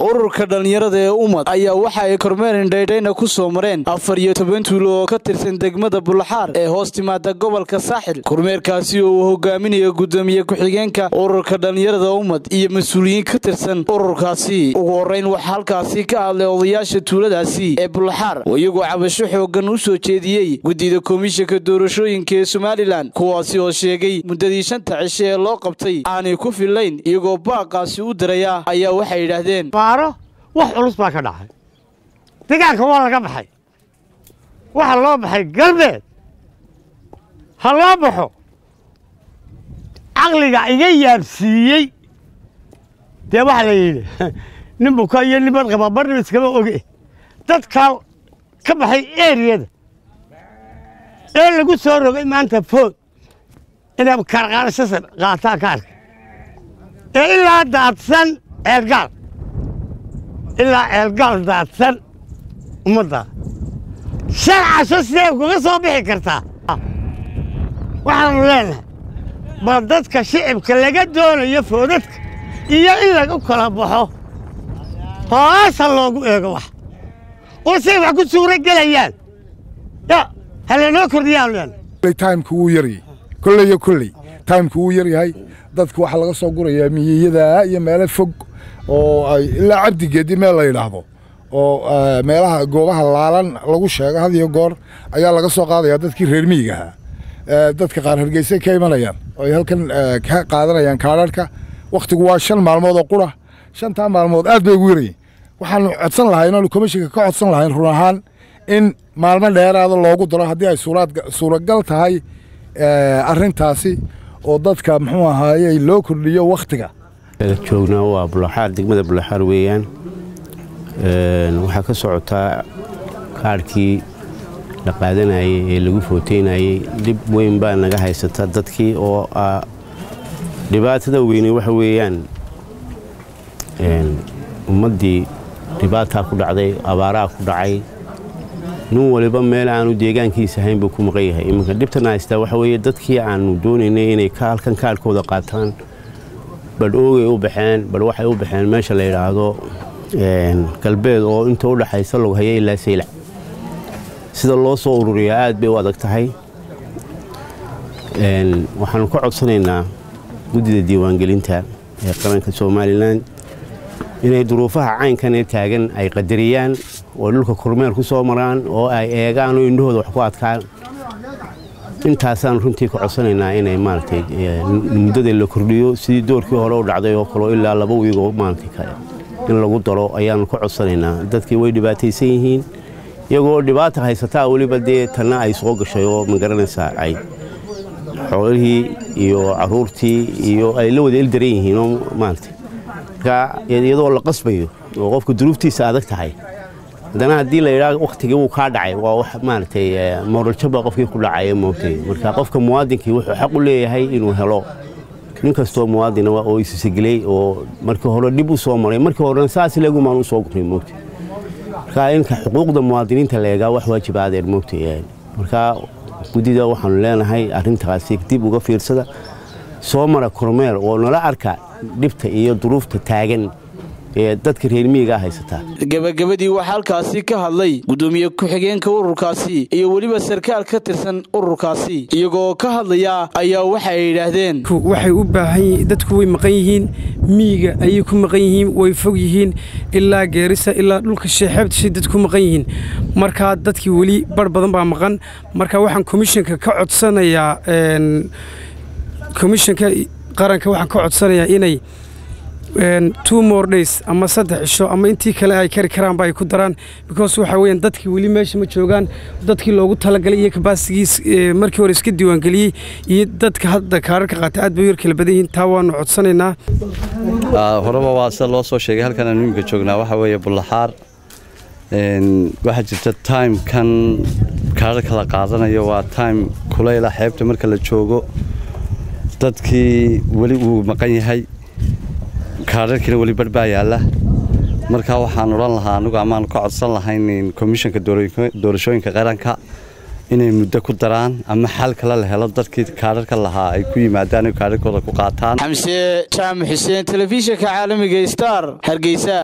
ururka dhallinyarada ee ummad ayaa waxa ay kormeerin dhaydhayna ku soo mareen afar iyo toban tuulo oo ka tirsan degmada bulaxaar ee hoos timaada gobolka saaxil kormeerkaasi oo uu hogaaminayo gudoomiye ku-xigeenka ururka dhallinyarada ummad iyo mas-uuliyiin ka tirsan ururkaasi ugu horrayn waxaa halkaasi ka hadlay odayaasha tuuladaasi ee bulaxaar oo iyagoo cabasho xooggan u soo jeediyey guddida komishanka doorashooyinka ee somalilan kuwaasi oo sheegay muddadii shanta cishe ee loo qabtay aanay ku fillayn iyagoo baaqaasi u diraya ayaa waxay yidhaahdeen baaro wax culus baa ka dhacay degaanka waa laga baxay waxaa loo baxay galbeed ha loo baxo caqliga iga yaabsiiyey dee waxaa la yidhi nin buka iyo niman qaba marna iskama oge dadkaa ka baxay eriyada ee lagu soo rogay maanta food inay kaarqaadashasa qaataan kaarka ee ilaa daadsan ceelgaal ilaa ceelgaal daadsan ummadda shan casho sidee kuga soo bixi kartaa waxaanu leenahay bal dadka shicibka laga doonayo foodadka iyo in lagu kala baxo hoasa loogu eego wax oo say wax ku suuro gelayaan ya halanoo kordhiyaanu leenahay timeka wuu yaryay kolleyo kolley timeka wuu yaryahay dadku waxaa laga soo gurayaa miyiyada iyo meelo fog oo ay ilaa cabdigeedi meel la yidhaahdo oo meelaha goobaha laalan lagu sheego had iyo goor ayaa laga soo qaadayaa dadkii reer miyiga ahaa dadka qaar hargeysay ka imanayaan oo ay halkan ka qaadanayaan kaadharhka wakhtigu waa shan maalmood oo qura shantaa maalmood aad bay ugu yarayeen waxaanu codsan lahayn oonu komishinka ka codsan lahayn run ahaan in maalmo dheeraada loogu daro haddii ay suuragal tahay arrintaasi oo dadka muxuu ahaaye loo kordhiyo wakhtiga joognaa waa bulaxaar degmada bulaxaar weeyaan waxaa ka socotaa kaarhkii la qaadanayey ee lagu footeynayey dhib weyn baa naga haysata dadkii oo dhibaatada weyne waxa weeyaan ummaddii dhibaataa ku dhacday abaaraa ku dhacay nin waliba meel aanu deegaankiisa ahayn buu ku maqan yahay iminka dhibtana haystaa waxa weeye dadkii aanu doonaynay inay halkan kaarhkooda qaataan badh oogay u baxeen badh waxay u baxeen meesha la yidhaahdo galbeed oo inta u dhaxaysa loghaya ilaa saylac sida loo soo ururiyaa aad bay u adag tahay waxaanu ka codsanaynaa guddida diiwaangelinta ee qaranka somalilan inay duruufaha caynkan ee taagan ay qadariyaan oo dhulka kormeer ku soo maraan oo ay eegaan oo indhahooda wax ku adkaan intaasaan runtii ka codsanaynaa inay maaragtay muddada la kordhiyo sidii doorkii hore u dhacday oo kaleo ilaa laba wiigoo maaragtay in lagu daro ayaanu ka codsanaynaa dadkii way dhibaataysan yihiin iyagoo dhibaata haysataa weliba dee tanna ay soo gashay oo magaranaysaa ay xoolihii iyo caruurtii iyo ay la wada ildaran yihiin oo maaragtay marka iyadoo la qasbayo oo qofka duruuftiisa adag tahay haddana haddii la yidhaah wakhtigii wuu kaa dhacay waa wax maaragtay mooraljoba qofkii ku dhacaya moogtay marka qofka muwaadinkii wuxuu xaq u leeyahay inuu helo nin kastoo muwaadina oo isisegelay oo markii hore dhib u soo maray markii horena saas leegumaan u soo guray moogtay marka inka xuquuqda muwaadiniinta la eegaa wax waajiba adeer moogtay marka guddida waxaanu leenahay arrintaasi dib uga fiirsada soo mara kormeer oo nala arka dhibta iyo duruufta taagan ee dadka reer miyigaa haysataa gebagabadii waxaa halkaasi ka hadlay gudoomiye ku-xigeenka ururkaasi iyo weliba sarkaal ka tirsan ururkaasi iyagoo ka hadlaya ayaa waxa ay yidhaahdeen waxay u baahan yihiin dadku way maqan yihiin miyiga ayay ku maqan yihiin way fog yihiin ilaa geerisa ilaa dhulka sheexeebtashay dad ku maqan yihiin markaa dadkii weli bar badan baa maqan marka waxaan komishanka ka codsanayaa komishanka qaranka waxaan ka codsanayaa inay two more days ama saddex cisho ama intii kale ay kari karaanba ay ku daraan because waxa weeyaan dadkii weli meesha ma joogaan dadkii loogu talagalay iyo kabaasigiis markii hore iska diiwaangeliyey iyo dadka hadda kaararka qaata aad bay u yar kala badan yihiin taa waanu codsanaynaa horeba waa sida loo soo sheegay halkan aan imika joognaa waxa weeye bullaxaar waxaa jirta timekan kaararka la qaadanayo waa time kulayla xeebta marka la joogo dadkii weli uu maqan yahay kaararkiina weli bar baa yaalla markaa waxaan odhan lahaa anugu amaanu ka codsan lahayn komishanka doorashooyinka qaranka inay muddo ku daraan ama xal kale la helo dadkii kaararka lahaa ay ku yimaadaan kaararkooda ku qaataan xamse jaamac xuseen telefishinka caalamiga star hargeysa